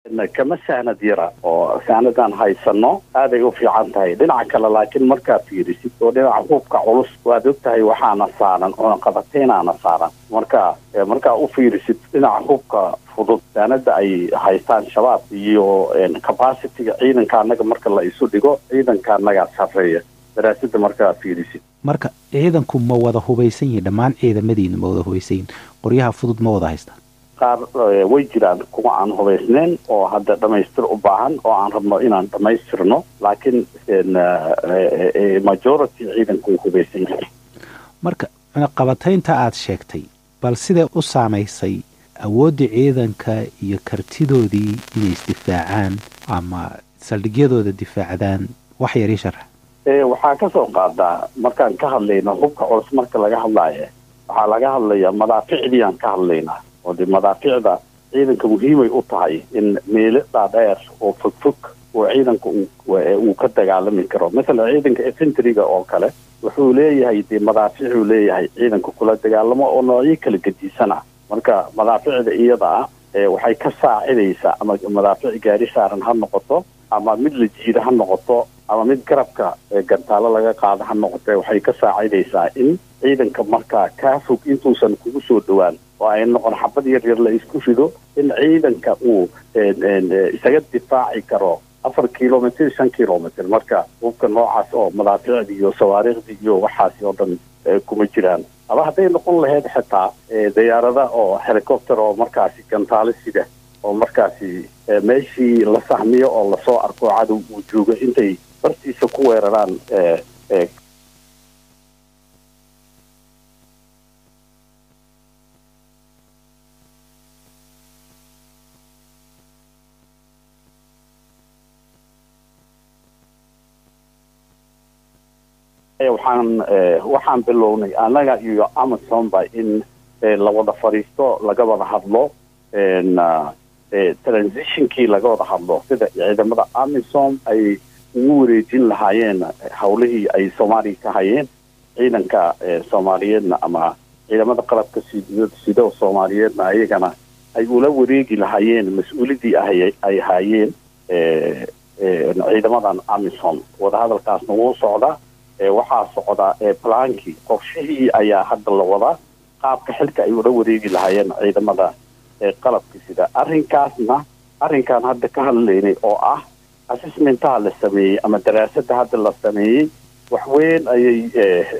kama sahnad yara oo sahnadaan haysano aaday u fiican tahay dhinaca kale laakiin markaad fiirisid oo dhinaca hubka culus waad og tahay waxaana saaran oona qabateynaana saaran marka markaa u fiirisid dhinaca hubka fudud saanada ay haystaan shabaab iyo capacityga ciidanka annaga marka la isu dhigo ciidanka annagaa sarreeya daraasada markaa fiirisid marka ciidanku ma wada hubaysan yihin dhammaan ciidamadiinu ma wada hubaysan yihin qoryaha fudud ma wada haystaan qaar way jiraan kuwa aan hubaysnayn oo hadda dhamaystir u baahan oo aan rabno inaan dhamaystirno laakiin majority ciidanku hubaysan yahay marka qabataynta aada sheegtay bal siday u saamaysay awooddii ciidanka iyo kartidoodii inay isdifaacaan ama saldhigyadooda difaacdaan wax yarii sharax waxaa ka soo qaadaa markaan ka hadlayno hubka culus marka laga hadlaayo waxaa laga hadlayaa madaaficdii aan ka hadlaynaa oo de madaaficda ciidanka muhiimay u tahay in meelo dhaadheer oo fogfog oo ciidanka uu ka dagaalami karo masalan ciidanka efentryga oo kale wuxuu leeyahay dee madaaficuu leeyahay ciidanka kula dagaalamo oo noocyo kala gediisana marka madaaficda iyada ah waxay ka saacidaysaa ama madaafic gaari saaran ha noqoto ama mid la jiida ha noqoto ama mid garabka gantaalo laga qaado ha noqote waxay ka saacidaysaa in ciidanka markaa kaa fog intuusan kugu soo dhowaan oo ay noqon xabad yar yar la isku rido in ciidanka uu isaga difaaci karo afar kilomitr shan kilomitr marka hubka noocaas oo madaaficdi iyo sawaariikhdii iyo waxaasi oo dhan kuma jiraan aba hadday noqon lahayd xitaa dayaarada oo helicopter oo markaasi gantaalo sida oo markaasi meeshii la sahmiyo oo lasoo arko cadow uu joogo intay bartiisa ku weeraraan waxaan waxaan bilownay annaga iyo amazonba in la wada fadhiisto laga wada hadlo transitionkii laga wada hadlo sida ciidamada amazon ay ugu wareejin lahaayeen hawlihii ay soomaaliya ka hayeen ciidanka soomaaliyeedna ama ciidamada qalabka sido soomaaliyeedna ayagana ay ula wareegi lahaayeen mas-uulidii ay haayeen ciidamadan amazon wadahadalkaasna wuu socdaa waxaa socda plaankii qorshihii ayaa hadda la wadaa qaabka xilka ay ula wareegi lahaayeen ciidamada qalabka sida arrinkaasna arrinkaan hadda ka hadlaynay oo ah assessmentaha la sameeyey ama daraasada hadda la sameeyey wax weyn ayay